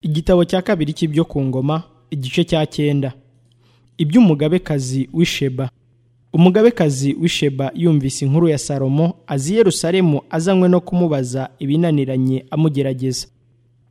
igitabo cya kabiri cy'ibyo ku ngoma igice cya cyenda iby'umugabekazi w'isheba umugabekazi w'isheba yumvise inkuru ya salomo azi i yerusalemu azanywe no kumubaza ibinaniranye amugerageza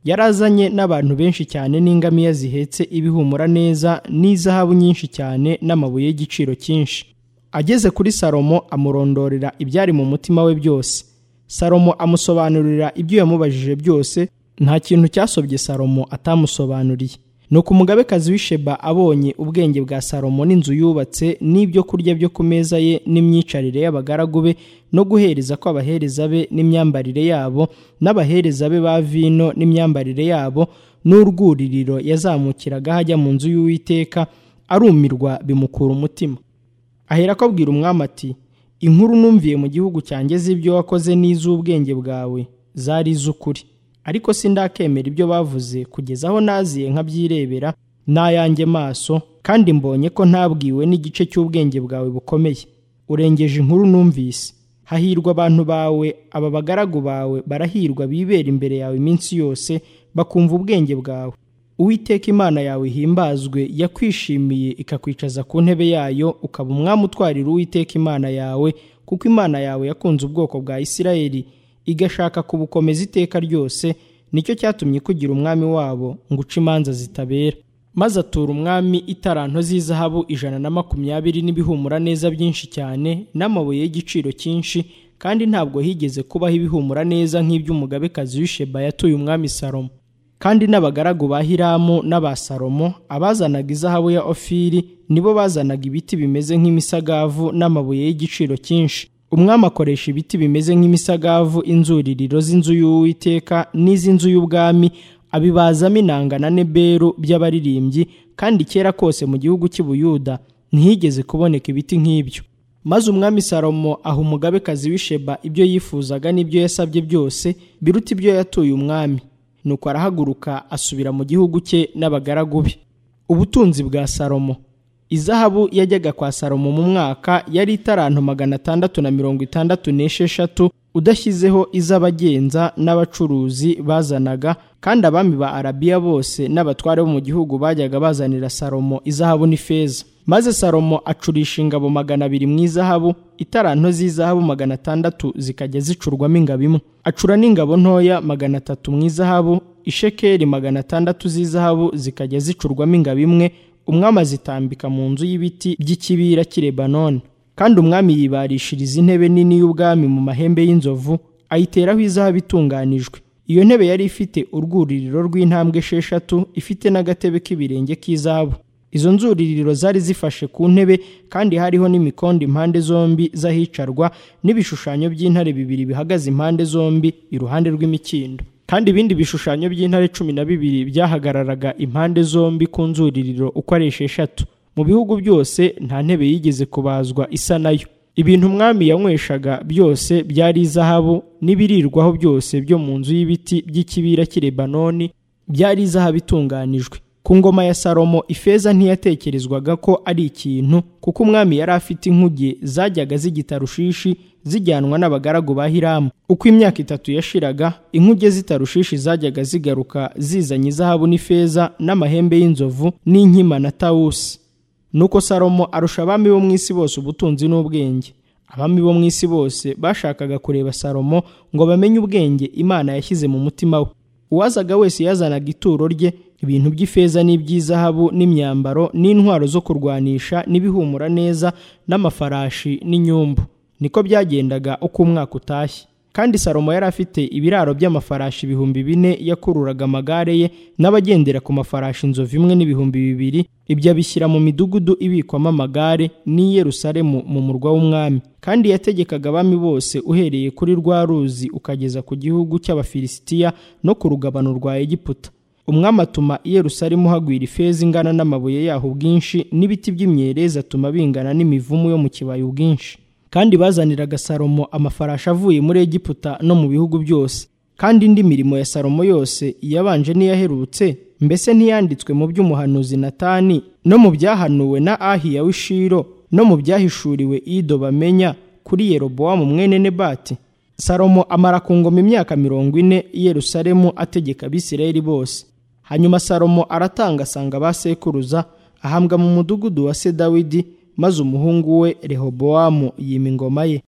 yari azanye n'abantu benshi cyane n'ingamiya zihetse ibihumura neza n'izahabu nyinshi cyane n'amabuye y'igiciro cyinshi ageze kuri salomo amurondorera ibyari mu mutima we byose salomo amusobanurira ibyo yamubajije byose nta kintu cyasobye salomo atamusobanuriye nuko umugabekazi w'isheba abonye ubwenge bwa salomo n'inzu yubatse n'ibyo kurya byo ku meza ye n'imyicarire y'abagaragu be no guhereza kw'abahereza be n'imyambarire yabo n'abahereza be ba vino n'imyambarire yabo n'urwuririro yazamukiragaho ajya mu nzu y'uwiteka arumirwa bimukura umutima aherako abwira umwami ati inkuru numviye mu gihugu cyanjye z'ibyo wakoze n'iz'ubwenge bwawe zari iz'ukuri ariko sindakemera ibyo bavuze kugeza aho naziye nkabyirebera n'ayanjye maso kandi mbonye ko ntabwiwe n'igice cy'ubwenge bwawe bukomeye urengeje inkuru numvise hahirwa abantu bawe aba bagaragu bawe barahirwa bibera imbere yawe iminsi yose bakumva ubwenge bwawe uwiteka imana yawe ihimbazwe yakwishimiye ikakwicaza ku ntebe yayo ukaba umwami utwarira uwiteka imana yawe kuko imana yawe yakunze ubwoko bwa isirayeli igashaka kubukomeza iteka ryose nicyo cyatumye kugira umwami wabo ngo uce imanza zitabera maze atura umwami itaranto z'izahabu ijana na makumyabiri n'ibihumura neza byinshi cyane n'amabuye y'igiciro cyinshi kandi ntabwo higeze kubaho ibihumura neza nk'iby'umugabekazi w'isheba yatuye umwami salomo kandi n'abagaragu ba hiramu n'aba salomo abazanaga izahabu ya ofiri nibo bazanaga ibiti bimeze nk'imisagavu n'amabuye y'igiciro cyinshi umwami akoresha ibiti bimeze nk'imisagavu inzuririro z'inzu y'uwiteka n'iz'inzu y'ubwami abibazamo inanga na neberu by'abaririmbyi kandi kera kose mu gihugu cy'ubuyuda ntihigeze kuboneka ibiti nk'ibyo maze umwami salomo aha umugabekazi w'isheba ibyo yifuzaga n'ibyo yasabye byose biruta ibyo yatuye umwami nuko arahaguruka asubira mu gihugu cye n'abagaragu be ubutunzi bwa salomo izahabu yajyaga kwa salomo mu mwaka yari itarantu magana atandatu na mirongo itandatu n'esheshatu udashyizeho iz'abagenza n'abacuruzi bazanaga kandi abami ba arabiya bose n'abatware bo mu gihugu bajyaga bazanira salomo izahabu n'ifeza maze salomo acurisha ingabo magana abiri mu izahabu itaranto z'izahabu magana atandatu zikajya zicurwamo ingabo imwe acura n'ingabo ntoya magana atatu mu izahabu ishekeri magana atandatu z'izahabu zikajya zicurwamo ingabo imwe umwami azitambika mu nzu y'ibiti by'ikibira cy'i lebanoni kandi umwami yibarishiriza intebe nini y'ubwami mu mahembe y'inzovu ayiteraho izahabu itunganijwe iyo ntebe yari ifite urwuririro rw'intambwe esheshatu ifite n'agatebe k'ibirenge k'izahabu izo nzuririro zari zifashe ku ntebe kandi hariho n'imikondo impande zombi z'ahicarwa n'ibishushanyo by'intare bibiri bihagaze impande zombi iruhande rw'imikindo kandi ibindi bishushanyo by'intare cumi na bibiri byahagararaga impande zombi ku nzuririro uko ari esheshatu mu bihugu byose nta ntebe yigeze kubazwa isa nayo ibintu umwami yanyweshaga byose byari izahabu n'ibirirwaho byose byo mu nzu y'ibiti by'ikibira cy'i lebanoni byari izahabu itunganijwe ku ngoma ya salomo ifeza ntiyatekerezwaga ko ari ikintu kuko umwami yari afite inkuge zajyaga z'igitarushishi zijyanwa n'abagaragu ba hiramu uko imyaka itatu yashiraga inkuge z'itarushishi zajyaga zigaruka zizanye izahabu n'ifeza n'amahembe y'inzovu n'inkima na tawusi nuko salomo arusha abami bo mu isi bose ubutunzi n'ubwenge abami bo mu isi bose bashakaga kureba salomo ngo bamenye ubwenge imana yashyize mu mutima we uwazaga wese yazanaga ituro rye ibintu by'ifeza n'iby'izahabu n'imyambaro n'intwaro zo kurwanisha n'ibihumura neza n'amafarashi n'inyumbu niko byagendaga uko umwaka utashye kandi salomo yari afite ibiraro by'amafarashi ibihumbi bine yakururaga amagare ye n'abagendera ku mafarashi inzovu imwe n'ibihumbi bibiri ibyo abishyira mu midugudu ibikwamo amagare n'i Yerusalemu mu murwa w'umwami kandi yategekaga abami bose uhereye kuri rwa ruzi ukageza ku gihugu cy'abafilisitiya no ku rugabano rwa egiputa umwami atuma i Yerusalemu hagwira ifeza ingana n'amabuye yaho ubwinshi n'ibiti by'imyerezi atuma bingana n'imivumu yo mu kibaya ubwinshi kandi bazaniraga salomo amafarashi avuye muri egiputa no mu bihugu byose kandi indi mirimo ya salomo yose iyabanje n'iyaherutse mbese ntiyanditswe mu by'umuhanuzi natani no mu byahanuwe na ahiya w'ishiro no mu byahishuriwe ido bamenya kuri yerobowamu mwene nebati salomo amara ku ngoma imyaka mirongo ine i yerusalemu ategeka abisirayeli bose hanyuma salomo aratanga asanga ba sekuruza ahambwa mu mudugudu wa se dawidi maze umuhungu we rehobowamu yima ingoma ye